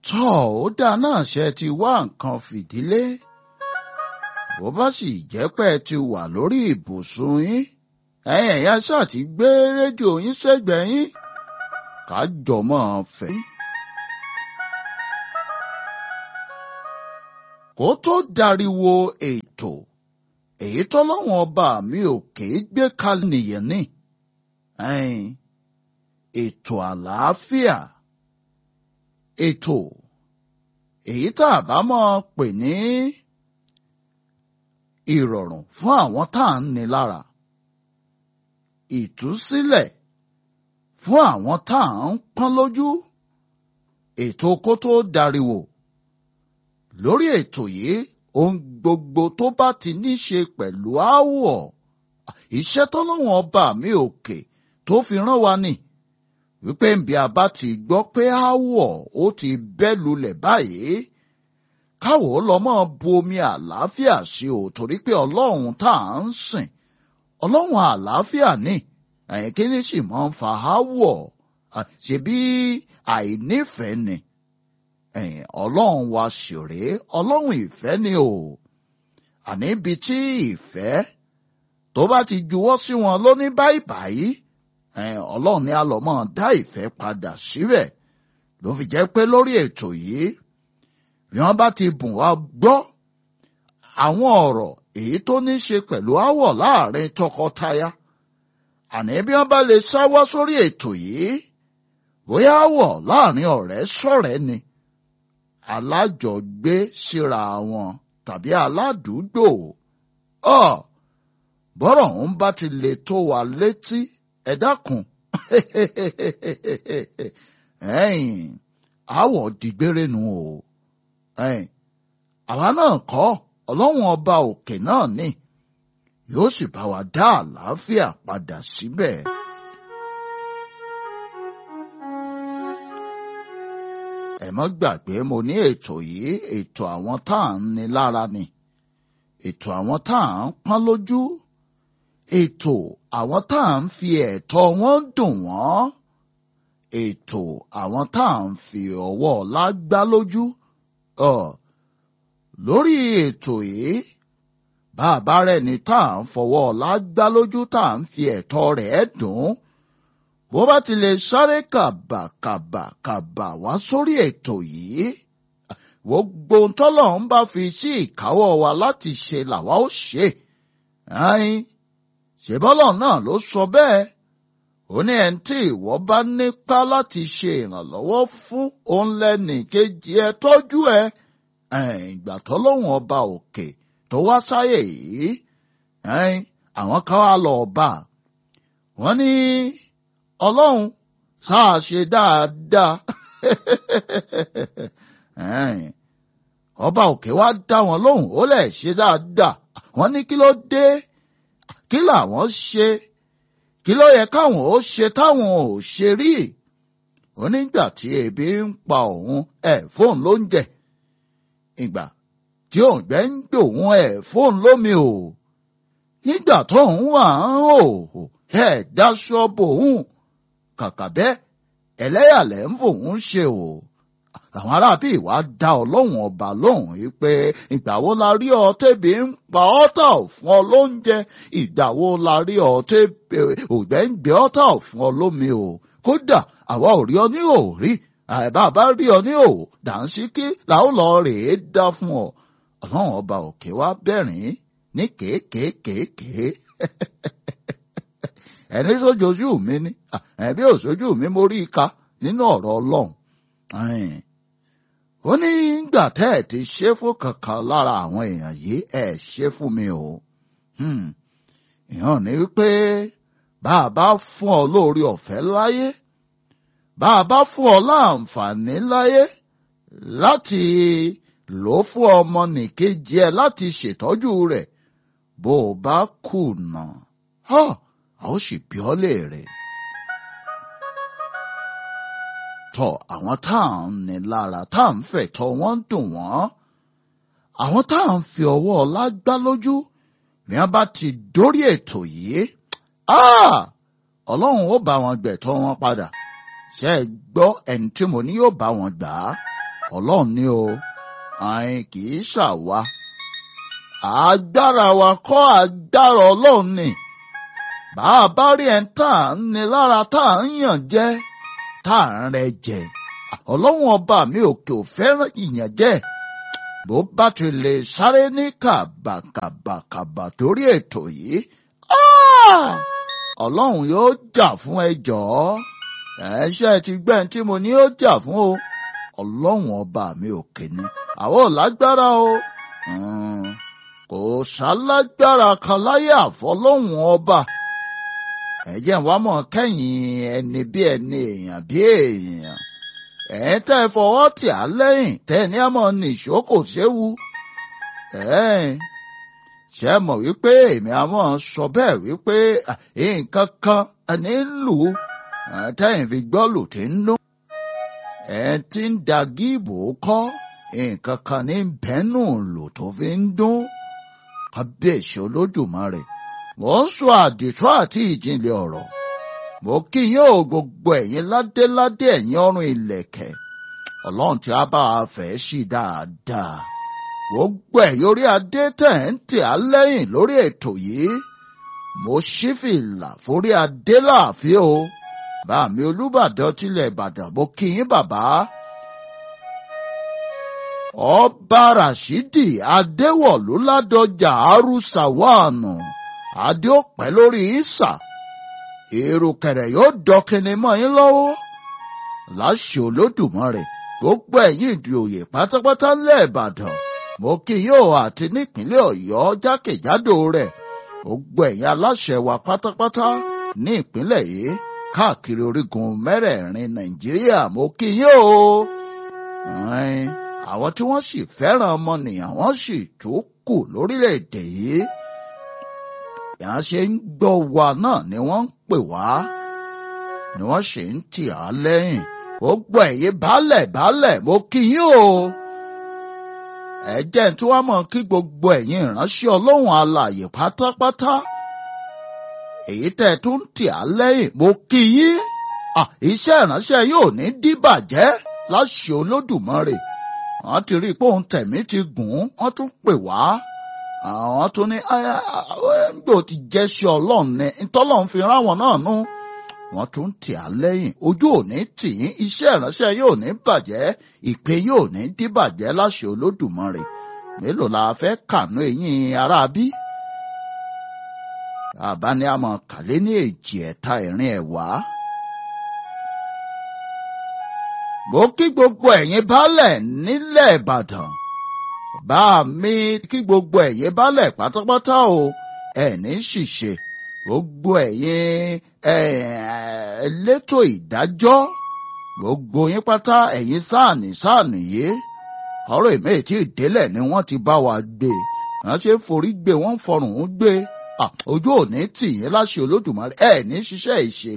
tọ́ ó dáa náà ṣe ti wá nǹkan fìdílé bó bá sì jẹ́ pé ẹ ti wà lórí ibùsùn yín ẹ̀yin ẹ̀yà ṣáà ti gbé rédíò yín sẹ́gbẹ̀ẹ́ yín ká jọmọ́ fẹ́. kó tó dariwo ètò èyí tọ́lọ́wọ́n ọba mi ò kéé gbé kalẹ̀ nìyẹn ní ètò àlàáfíà ètò èyí tá a bá mọ̀ pè ní ìrọ̀rùn fún àwọn tá à ń ní lára ìtúsílẹ̀ fún àwọn tá à ń pọ́n lójú ètò kó tó dariwo lórí ètò yìí ohun gbogbo tó bá ti ní ṣe pẹ̀lú áwọ̀ iṣẹ́ tọ́lọ́wọ́n ọba mi òkè tó fi rán wa ni wípé nbí a bá ti gbọ́ pé áwọ̀ ó ti bẹ́ lulẹ̀ báyìí káwọ́ lọ́mọ bu omi àlàáfíà sí o torí pé ọlọ́run tá à ń sìn ọlọ́run àlàáfíà ni ẹ̀yìn kí ni sì máa ń fa áwọ̀ ṣebí àìnífẹ̀ẹ́ ni ẹ̀yìn ọlọ́run wa ṣeré ọlọ́run ìfẹ́ ni o àní ibi tí ìfẹ́ tó bá ti juwọ́ sí wọn lóní báyìí báyìí ọlọ́run ni a lọ mọ́ dá ìfẹ́ padà síbẹ̀ ló fi jẹ́ pé lórí ètò yìí bí wọ́n bá ti bùn wá gbọ́ àwọn ọ̀rọ̀ èyí tó ní ṣe pẹ̀lú áwọ̀ láàrin tọkọtaya àní bí wọ́n bá lè sáwọ́ sórí ètò yìí bóyá áwọ̀ láàrin ọ̀rẹ́ sọ̀rẹ́ ni alájọgbé síra wọn tàbí aládùúgbò ọ bọ́rọ̀ ń bá ti lè tó wa létí ẹ dákun ẹ̀yin àwọ̀ dìgbére nu o ẹ̀yin àwa náà kọ́ ọlọ́run ọba òkè náà ni yóò sì bá wa dá àlàáfíà padà síbẹ̀. ẹ mọ́ gbàgbé mo ní ètò yìí ètò àwọn tá à ń ni lára ni ètò àwọn tá à ń pọ́n lójú ètò àwọn tá à ń fi ẹ̀tọ́ wọn dùn wọ́n ètò àwọn tá à ń fi ọwọ́ ọ̀la gbá lójú lórí ètò yìí bàbá rẹ̀ ni tá à ń fọwọ́ ọ̀la gbá lójú tá à ń fi ẹ̀tọ́ rẹ̀ dùn bó bá ti lè sáré kàbàkàbàkàbà wá sórí ètò yìí gbogbo tọ́lọ̀ ń bá fi sí ìkáwọ́ wa láti ṣe làwa ó ṣe ṣèbọ́lọ̀ náà ló sọ bẹ́ẹ̀ ó ní ẹni tí ìwọ bá nípa láti ṣe ìrànlọ́wọ́ fún òun lẹ́nì kejì ẹ tọ́jú ẹ ìgbà tọ́lọ́hún ọba òkè tó wá sáyè yìí àwọn kan wá lọ bá wọ́n ní ọlọ́run sáà ṣe dáadáa ọba òkè wá dá wọn lóhùn ó lè ṣe dáadáa wọ́n ní kí ló dé kí làwọn ṣe kí ló yẹ káwọn ó ṣe táwọn ò ṣe rí onígbà tí ebi ń pa òun ẹ fóun ló ń jẹ ìgbà tí òǹgbẹ ń gbòun ẹ fóun lómi o nígbà tóun wà ń hò ẹ dáṣọ bòun kàkà bẹ́ẹ̀ ẹlẹ́yàlẹ́ ń fòun ṣe o àwọn aráàbí ìwà dá ọlọ́run ọba lóhùn yìí pé ìgbà wo la rí ọ tẹ́bi ń pa ọ́tà fún ọ lóúnjẹ ìgbà wo la rí ọ tẹ́bi ògbẹ́ ń gbé ọ́tà fún ọ lómi o kódà àwa ò rí ọ ní òrí àìbá bá rí ọ ní òwò dànsíkí làwọn lọ rèé dá fún ọ ọlọ́run ọba òkè wá bẹ̀rín ní kéékèèkéèké ẹni sójoojú mi ni ẹbí òṣojú mi mo rí i ka nínú ọ̀rọ̀ ọlọ́run ó ní gbà tẹ́ ẹ̀ ti ṣe fún kankan lára àwọn èèyàn yìí ẹ̀ ṣe fún mi o ìhàn ní wípé bá a bá fún ọ lórí ọ̀fẹ́ láyé bá a bá fún ọ láǹfààní láyé láti lò ó fún ọmọ nìkejì ẹ láti ṣètọ́jú rẹ̀ bó o bá kùnà a ó sì bí ọ léèrè. tọ àwọn tá à ń ní lára tá à ń fẹ̀tọ́ wọn dùn wọ́n àwọn tá à ń fi ọwọ́ ọlá gbá lójú bí wọ́n bá ti dórí ètò yìí ọlọ́run ó bá wọn gbẹ̀tọ́ wọn padà ṣe é gbọ́ ẹni tí mo ní yóò bá wọn gbà á ọlọ́run ni o àìn kì í ṣàwa agbára wa kọ́ agbára ọlọ́run ni bá a bá rí ẹ̀ tá à ń ni lára tá à ń yàn jẹ tá à ń rẹ jẹ ọlọ́run ọba mi òkè ò fẹ́ràn ìyànjẹ bó bá ti lè sáré ní kàbàkàbàkàbà torí ètò yìí ọlọ́run yóò jà fún ẹ jọ̀ọ́ ẹ̀ṣẹ́ ti gbẹ́n tí mo ní ó jà fún o ọlọ́run ọba mi òkè ni àwọn ò lágbára o kò sálágbára kan láyé àfọlọ́hún ọba ẹ̀jẹ̀ wa mọ̀ kẹ́yìn ẹni bí ẹni èèyàn bí èèyàn ẹ̀ tẹ́ ẹ fọwọ́ tì á lẹ́yìn tẹ́ ẹ ní àmọ́ nìṣó kò séwu ṣe mọ̀ wípé èmi àmọ́ sọ bẹ́ẹ̀ wípé nǹkan kan ẹni ń lù ú tẹ́yìn fi gbọ́ lù tí ń dún ẹ̀ ti ń da gíìbò kọ́ nǹkan kan ní bẹ́ẹ̀nù lò tó fi ń dún kábíyèsí olódùmarè mò ń sọ àdìtọ́ àti ìjìnlẹ̀ ọ̀rọ̀ mo kí yín o gbogbo ẹ̀yin ládéládé ẹ̀yin ọrùn ìlẹ̀kẹ̀ ọlọ́run tí a bá a fẹ́ sí dáadáa gbogbo ẹ̀yin orí adé tẹ̀ ń tì á lẹ́yìn lórí ètò yìí mo ṣí fìlà forí adé láàfin o bá mi olúbàdàn tilẹ̀ ìbàdàn mo kí yín bàbá ọba rashidi adéwọ̀lú ládọjà arúsàwọ̀nù adéọpẹ lórí ìsà èrò kẹrẹ yóò dọkìnní mọ́ yín lọ́wọ́ láṣẹ olódùmarè gbogbo ẹ̀yin ìdòyè pátápátá ńlẹ̀ ìbàdàn mo kí yóò àti nípínlẹ̀ ọ̀yọ́ jákèjádò rẹ̀ gbogbo ẹ̀yin aláṣẹ wa pátápátá ní ìpínlẹ̀ yìí káàkiri orígun mẹ́rẹ̀ẹ̀rin nàìjíríà mo kí yóò àwọn tí wọ́n sì fẹ́ràn ọmọnìyàn wọ́n sì tó kù lórílẹ̀‐èdè yìí. ìyá ṣe ń gbọ́ wa náà ni wọ́n ń pè wá ni wọ́n sì ń tì á lẹ́yìn. ó gbọ́ ẹ̀yìn baálẹ̀ baálẹ̀ mo kí yín o. ẹ jẹ́ tí wọ́n mọ̀ kí gbogbo ẹ̀yin ìránṣẹ́ ọlọ́run alààyè pátápátá. èyí tẹ́ ẹ tún ń tì á lẹ́yìn mo kí yín. iṣẹ́ ìránṣẹ́ yóò ní díbàjẹ́ láṣẹ olódùmarè wọ́n ti rí i pé òun tẹ̀mí ti gùn ún wọ́n tún pè wá àwọn tún ní gbò ti jẹ́ sí ọlọ́run ní ntọ́lọ́run fi ráwọn náà nú wọ́n tún tì á lẹ́yìn ojú òní tì yín iṣẹ́ ìránṣẹ́ yóò ní bàjẹ́ ìpè yóò ní díbàjẹ́ láṣẹ olódùmarè mélòó la fẹ́ kànú eyín aráabí àbáni àmọ́ kàlẹ́ ní èjì ẹ̀ta ìrìn ẹ̀wá. mo kí gbogbo ẹ̀yin baálẹ̀ nílẹ̀ ìbàdàn bá mi kí gbogbo ẹ̀yin baálẹ̀ pátápátá o ẹ̀ní ṣìṣe gbogbo ẹ̀yin elétò ìdájọ́ gbogbo yín pátá ẹ̀yin sáàní sáàní yìí ọ̀rọ̀ ìmọ̀ ètí ìdélẹ̀ ni wọ́n ti bá wa gbé wọ́n ṣe forí gbé wọ́n fọrùn ún gbé ojú òní tì yín láṣẹ olódùmarè ẹ̀ní ṣiṣẹ́ ìṣe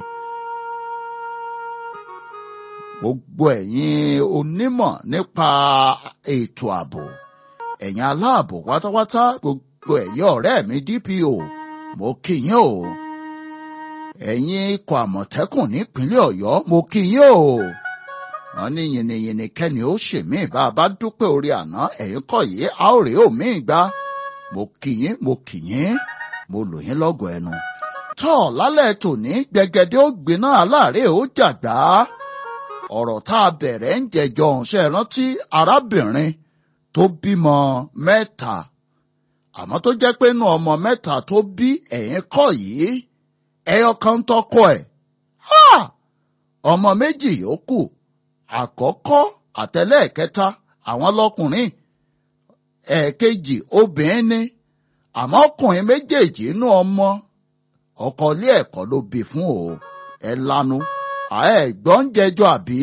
gbogbo ẹ̀yin onímọ̀ nípa ètò ààbò ẹ̀yin aláàbò pátápátá gbogbo ẹ̀yin ọ̀rẹ́ mi DPO mo kí yín o ẹ̀yin ikọ̀ àmọ̀tẹ́kùn nípínlẹ̀ ọ̀yọ́ mo kí yín o wọ́n ní yìnyínyìnyín kẹ́ni ó ṣe mí bá a bá dúpẹ́ orí àná ẹ̀yin kọ́ yìí a ó rèé òmí gbá mo kí yín mo kí yín mo lò yín lọ́gọ̀ ẹnu tọ́ lálẹ́ tòní gbẹgẹdẹ ó gbiná aláàárẹ̀ ó jàgbá ọ̀rọ̀ tá a bẹ̀rẹ̀ ń jẹjọ ọ̀húnṣẹ́ rántí arábìnrin tó bímọ mẹ́ta àmọ́ tó jẹ́ pé inú ọmọ mẹ́ta tó bí ẹ̀yìn kọ́ yìí ẹyọ kan tọkọ ẹ̀ ọmọ méjì yòókù àkọ́kọ́ àtẹlẹ́ẹ̀kẹta àwọn lọkùnrin ẹ̀ẹ̀kejì obìnrin ni àmọ́ ọkùnrin méjèèjì inú ọmọ ọkọ ilé ẹ̀kọ́ ló bí fún o ẹ lanu ẹ gbọ́ ń jẹjọ́ àbí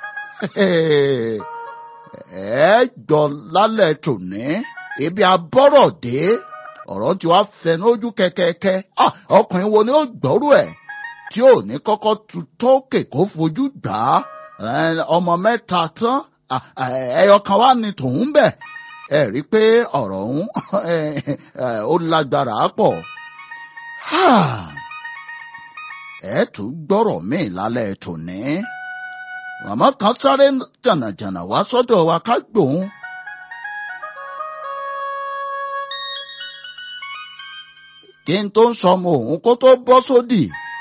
ẹ gbọ́ lálẹ́ tòní ibi abọ́rọ̀ dé ọ̀rọ̀ tí wàá fẹnu ojú kẹ́kẹ́kẹ́ ọkùnrin wo ni ó gbọ́rú ẹ̀ tí ò ní kọ́kọ́ tu tókè kó fojú gbà á ọmọ mẹ́ta tán ẹyọ kan wá ní tòun bẹ̀ ẹ rí i pé ọ̀rọ̀ ọ̀hún ó lágbára pọ̀ ẹ tún gbọ́rọ̀ míì lálẹ́ tòní màmá kan sáré jànàjànà wá sọ́dọ̀ wa ká gbòun. kí n tó ń sọmọ òun kó tó bọ́ sódì.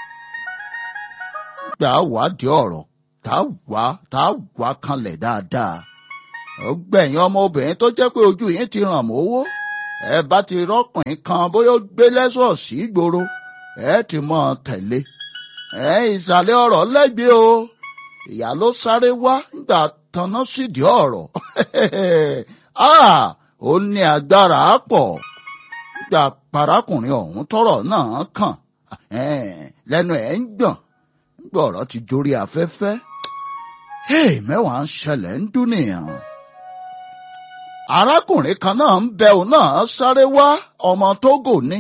gbà wádìí ọ̀rọ̀ tá wá tá wá kanlẹ̀ dáadáa. ó gbẹ̀yìn ọmọbìnrin tó jẹ́ pé ojú yín ti ràn mówó. ẹ bá ti rọ́kùnrin kan bóyá ó gbé lẹ́sọ̀ọ̀sì gbòòrò ẹ ti mọ̀ ọ́n tẹ̀lé. ẹ ìsàlẹ̀ ọ̀rọ̀ lẹ́gbẹ̀ẹ́ o ìyá ló sáré wá nígbà tanná sídìí ọ̀rọ̀ ó ní agbára pọ̀ nígbà parákùnrin ọ̀hún tọ́rọ̀ náà kàn lẹ́nu ẹ̀ ń gbọ̀n nígbà ọ̀rọ̀ ti jórí afẹ́fẹ́ mẹ́wàá ń ṣẹlẹ̀ ń dúnìyàn. arákùnrin kan náà ń bẹ òun náà sáré wá ọmọ Tógò ní.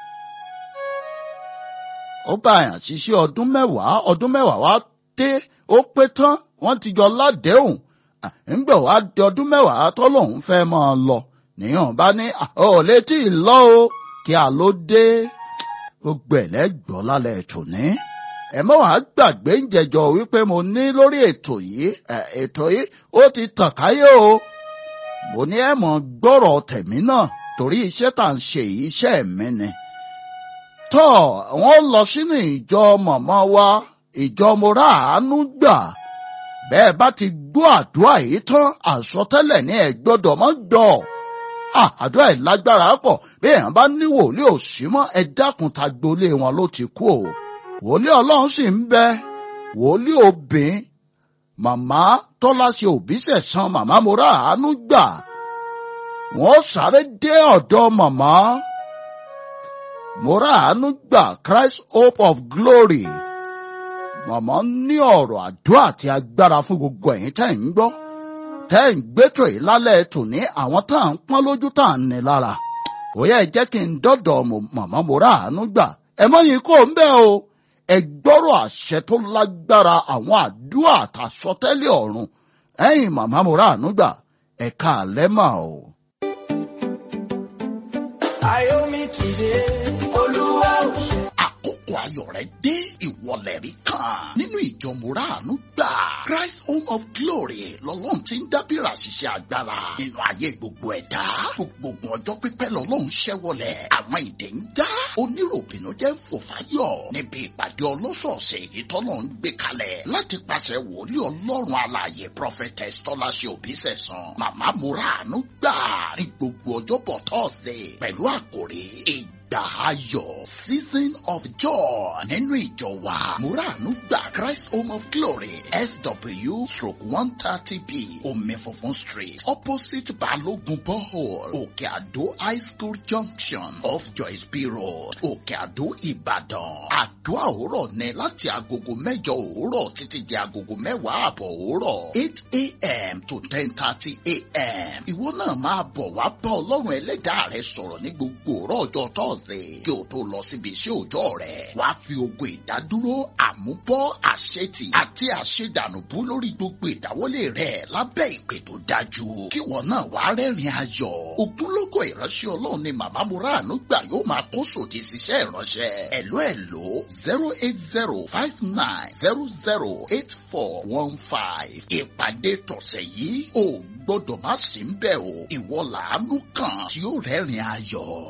ó bá àyàn ṣiṣẹ́ ọdún mẹ́wàá ọdún mẹ́wàá wá dé ó pé tán wọ́n ti jọ ládéhùn ńgbà wá di ọdún mẹ́wàá tọ́lọ́hún fẹ́ máa lọ níyàn bá ní ò létí ìlọ o kí a ló dé gbogbo ẹ̀ lẹ́gbọ́ lálẹ́ ètò ní. ẹ mọ́ wàá gbàgbé ń jẹjọ wípé mo ní lórí ètò yìí ètò yìí ó ti tàn káyé o mo ní ẹ mọ̀ gbọ́rọ̀ tẹ̀mí náà torí iṣẹ́ tá à ń ṣe yìí iṣẹ́ mi ni. tọ́ wọ́n lọ sínú ìjọ mọ̀mọ́ wa ìjọ mo rà àánú gbà bẹ́ẹ̀ bá ti gbọ́ àdúrà yìí tán àsọtẹ́lẹ̀ ní ẹ gbọ́dọ̀ mọ́ gbọ́ àdúrà yìí lágbára pọ̀ bí èèyàn bá ní wòlíì òsì mọ́ ẹ dákun ta gbolé wọn ló ti kú o wòlíì ọlọ́run sì ń bẹ wòlíì obìnrin màmá tọ́lá ṣe òbí sẹ̀sán màmá mo rà àánú gbà wọ́n sáré dé ọ̀dọ̀ màmá mo rà àánú gbà Christ Hope of Glory màmá ní ọ̀rọ̀ àdúrà àti agbára fún gbogbo ẹ̀yin tẹ́ ń gbọ́ tẹ́ ń gbẹ́tò yìí lálẹ́ tòní àwọn tá à ń pọ́n lójú tá à ń ní lára ó yẹ jẹ́ kí n dọ́dọ̀ màmá mo rà àánú gbà ẹ mọ́yìn kó ń bẹ́ o ẹ gbọ́rọ̀ àṣẹ tó lágbára àwọn àdúrà àtàsọtẹ́lẹ̀ ọ̀run ẹ̀yin màmá mo rà àánú gbà ẹ káalẹ́ mà o. Ayomi ti dé, Olúwa ò ṣe. àkókò ayọ̀ rẹ̀ dé ìwọlẹ̀ rí kan nínú ìjọ mùràánú gbà Christ Home of Glory lọ́lọ́run ti ń dábìrà ṣiṣẹ́ agbára nínú ayé gbogbo ẹ̀dá gbogbo ọjọ́ pípẹ́ lọ́lọ́run ṣẹ́wọlẹ̀ àwọn ìdè ń dá oníròbìnú jẹ́ fòfáyọ̀ níbi ìpàdé ọlọ́sọ̀ọ̀sẹ̀ èyí tọ́lọ́ ń gbé kalẹ̀ láti pàṣẹ wòlíì ọlọ́run alààyè prophetess tọ́láṣẹ òbísẹ̀sán màmá mùràánú gbà ní gbogbo ọjọ́bọ̀ Thursday pẹ̀lú àkòrí ìgbà ayọ̀ season of joy nínú ìjọ wa muranu gba Christ Home of Glory SW stroke one thirty B omi funfun street opposite Balogun borehole Òkè Àdó high school junction off Joyce B road Òkè Àdó Ìbàdàn àdúrà òwúrọ̀ ní láti agogo mẹ́jọ òwúrọ̀ títí di agogo mẹ́wàá àbọ̀ òwúrọ̀ eight a.m. to ten thirty a.m. ìwọ náà máa bọ̀ wá bá ọlọ́run ẹlẹ́dàá rẹ sọ̀rọ̀ ní gbogbo òwúrọ̀ ọjọ́ Thursday kí o tó lọ síbi iṣẹ́ òòjọ́ rẹ̀ wá fi ogun ìdádúró àmúbọ́ àṣetì àti àṣedànùbú lórí gbogbo ìdáwọ́lé rẹ̀ lábẹ́ ìpè tó dájú kí wọn náà wá rẹ́rìn ayọ̀ ogunlọ́gọ̀ ìránṣẹ́ ọlọ́run ni màmá muranu gbà yóò máa kó sòdì síṣẹ́ ìránṣẹ́ ẹ̀ló ẹ̀ló zero eight zero five nine zero zero eight four one five ìpàdé tọ̀sẹ̀ yìí ò gbọ́dọ̀ má sí ń bẹ̀ o ìwọ làánú kan tí ó rẹ́rìn ayọ̀.